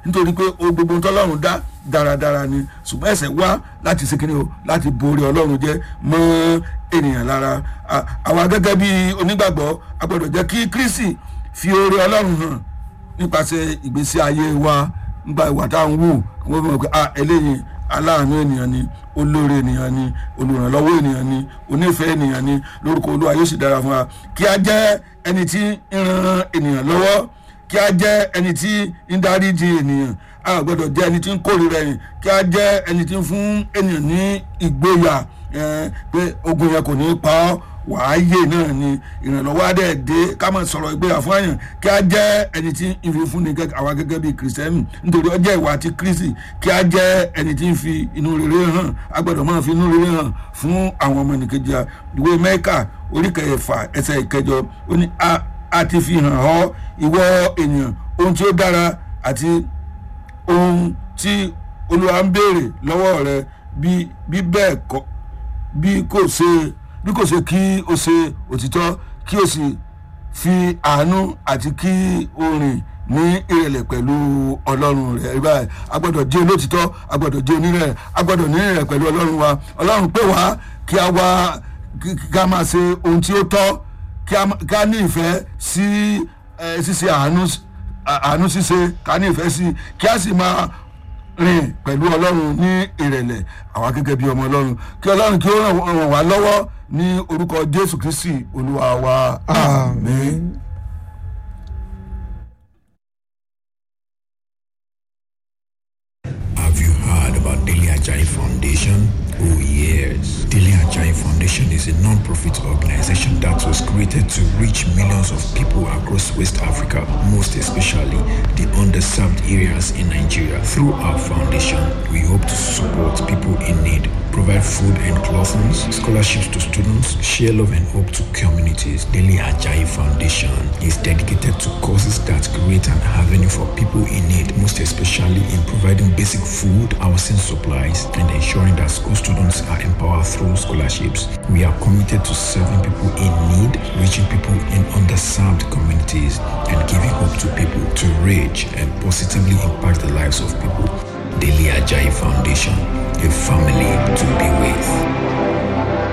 nítorí pé o gbogbo ohun tọ́lọ́run dá dáradára ni ṣùgbọ́n ẹ̀ṣẹ̀ wá láti ṣe kíni o láti borí ọlọ́run jẹ́ mọ́ ènìyàn lára À- àwa gẹ́gẹ́ bí onígbàgbọ́ a gbọ́dọ̀ jẹ́ kí kristi fi oore ọlọ́run hàn nípasẹ̀ ìgbésí ayé wa nípa ìwà tá à ń wù wọ́n fi mọ̀ pé ah eléyìí aláàánú ènìyàn ni olóore ènìyàn ni olùrànlọ́wọ́ ènìyàn ni onífẹ̀ẹ́ ènìyàn ni lórúkọ olúwa yóò sì dára fún wa kí a jẹ́ ẹni tí ń ran ènìyàn lọ́wọ́ kí a jẹ́ ẹni tí ń dáríji ènìyàn a gbọ́dọ̀ jẹ́ ẹni tí ń kórìíra ẹ̀yìn kí a jẹ́ ẹni tí ń fún ènìyàn ní ìgboyà eh, pé ogun yẹn kò ní pa ọ́ wàá yè náà ni ìrànlọ́wọ́ adé dé ká máa sọ̀rọ̀ ìgbéyà fún àyàn kí a jẹ́ ẹni tí ń fi fúnni gẹ́gẹ́ àwa gẹ́gẹ́ bíi kìrìsìtẹ́nì nítorí ọjọ́ ìwà ti kristi kí a jẹ́ ẹni tí ń fi inú rere hàn a gbọ́dọ̀ máa fi inú rere hàn fún àwọn ọmọ nìkejì a ìwé mẹ́kà orí kẹfà ẹsẹ̀ ìkẹjọ ó ní a- a ti fi hàn ọ́ ìwọ ènìyàn ohun tí ó dára àti ohun tí olúwa ń béèrè lọ́wọ́ rẹ bí bí bẹ́ẹ̀ kọ́ bí kò ṣe bí kò ṣe kí o ṣe òtítọ́ kí o sì fi àánú àti kí o rìn ní ìrẹ̀lẹ̀ pẹ̀lú ọlọ́run rẹ̀ rí báyìí a gbọ́dọ̀ jẹ́ olótìtọ́ a gbọ́dọ̀ jẹ́ onírẹ̀ a gbọ́dọ̀ ní ìrẹ̀ pẹ̀lú ọlọ́run wa ọlọ́run pè wá kí a wá kí kí a máa ṣe ohun tí ó tọ́ kí a má- kí a ní ìfẹ́ sí ẹ, ṣíṣe àánú àánú ṣíṣe ká ní ìfẹ́ sí kí a sì máa rìn pẹ̀lú ọlọ́run ní ìrẹ̀lẹ̀ àwa gẹ́gẹ́ bí ọmọ ọlọ́run kí ọlọ́run kí ó ràn ràn wá lọ́wọ́ ní orúkọ jésù kristi olúwa wa àmín. Have you heard about Daily Ajay Foundation? Oh yes. Daily Ajay Foundation is a non-profit organization that was created to reach millions of people across West Africa, most especially the underserved areas in Nigeria. Through our foundation, we hope to support people in need, provide food and clothing, scholarships to students, share love and hope to communities. Daily Ajay Foundation is dedicated to causes that create an avenue for people in need, most especially in providing basic food, housing supplies, and ensuring that school students are empowered through scholarships. We are committed to serving people in need, reaching people in underserved communities, and giving hope to people to reach and positively impact the lives of people. Daily Ajay Foundation, a family to be with.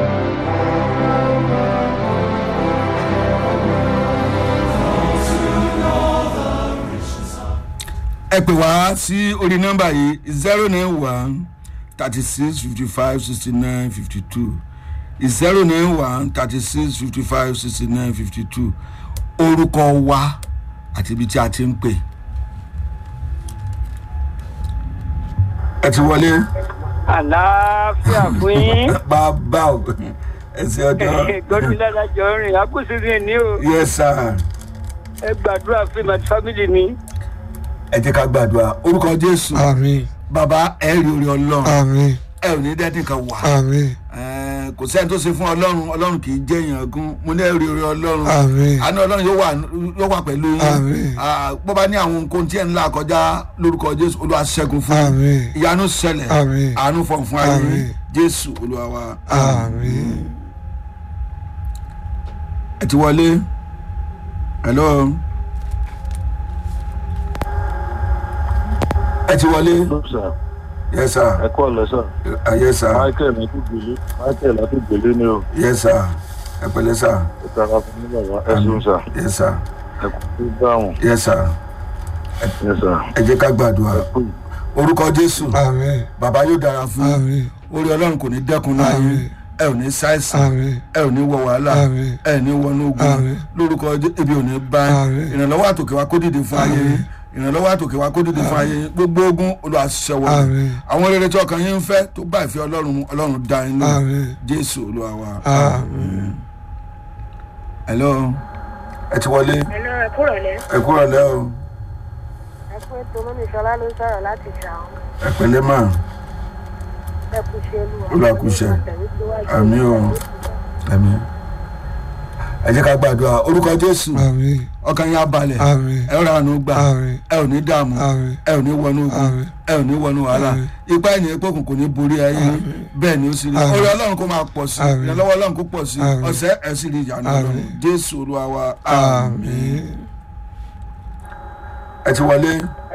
ẹ pè wá sí orí nọ́mbà yìí zero nine one thirty six fifty five sixty nine fifty two zero nine one thirty six fifty five sixty nine fifty two orúkọ wa àti ibi tí a ti ń pè. ẹ ti wọlé àlàáfíà fún yín bàbá o ẹsẹ ọjọ gbọdún ládàjọ rìn àkóso ní o yes sir ẹ gbàdúrà fún mi àti fámìlì mi ẹ jẹ́ ká gbàdúrà orúkọ jésù àmì bàbá ẹ rí orí ọlọ́run àmì ẹ ò ní dẹ́tí kan wà àmì Eh, kò sẹ́ni tó ṣe fún ọlọ́run ọlọ́run kì í jẹ́ èèyàn gún mo ní ẹ rí orí ọlọ́run àmì àánú ọlọ́run yóò wà yóò wà pẹ̀lú yín Àmín. Ah, bó bá ní àwọn nǹkan tí ẹ̀ ń là kọjá lórúkọ jésù olúwa ṣẹ́gun fún yín. àmì ìyanu ṣẹlẹ̀ Àmín. àánú fọ̀ fún ayé yín. Àmín. jésù olúwa wa. àmì ẹ ti wọlé hello ẹ ti wọlé sir yes sir ẹ kọ́ ọ̀lẹ́ sir Ah, yes sir michael látìgbèlé michael látìgbèlé ni o yes sir ẹ pẹ̀lẹ́ sir ẹ tara fún mi bàbá ẹ ṣeun sir yes sir ẹ kò tó dáhùn yes sir ẹ sir ẹ jẹ́ ká gbàdúrà ẹ kú orúkọ jésù àmì bàbá yóò dára fún yín. àmì orí ọlọ́run kò ní dẹ́kun láyé Àmín. ẹ ò ní ṣàìsàn àmì ẹ ò ní wọ wàhálà Àmín. ẹ ní wọnú ogun Àmín. lórúkọ Jé- ebi ò ní bá yín. Àmín. ìrànlọ́wọ́ àtòkè wa kó dìde fún ayé yín ìrànlọ́wọ́ àtòkè wa kó dìde fún ayé yín gbogbo ogun olùwàṣẹwọ Àmín. àwọn rere tí ọkàn yín ń fẹ́ tó bá ìfẹ́ ọlọ́run mu ọlọ́run dá yín lò Àmín. jésù olúwa wa. àmì hello ẹ ti wọlé Hello, ẹ kúrò lẹ́. ẹ kúrò lẹ́ o Ẹ fún ètò Mọ́mísọ́lá ló ń sọ̀rọ̀ láti ṣàwọn. ẹ pẹ̀lẹ́ mà Ẹ kú ṣe olúwa. Olúwa kú iṣẹ́. Àmín o. ẹ̀mí ẹ jẹ́ ká gbàdúrà orúkọ jésù àmì ọkàn yín á balẹ̀ àmì ẹ rà ánú gbà àmì ẹ ò ní dààmú àmì ẹ ò ní wọnú ogun Àmín. ẹ ò ní wọnú wàhálà Àmín. ipa ẹ̀yìn ìpókùn kò ní borí ayé bẹ́ẹ̀ ni ó sì rí Àmín. orí ọlọ́run kó máa pọ̀ sí Àmín. ìrànlọ́wọ́ ọlọ́run kó pọ̀ sí Àmín. ọ̀sẹ̀ ẹ̀ sì rí ìyànà Àmín. ọlọ́run jésù olúwa wa àmì ẹ ti wọlé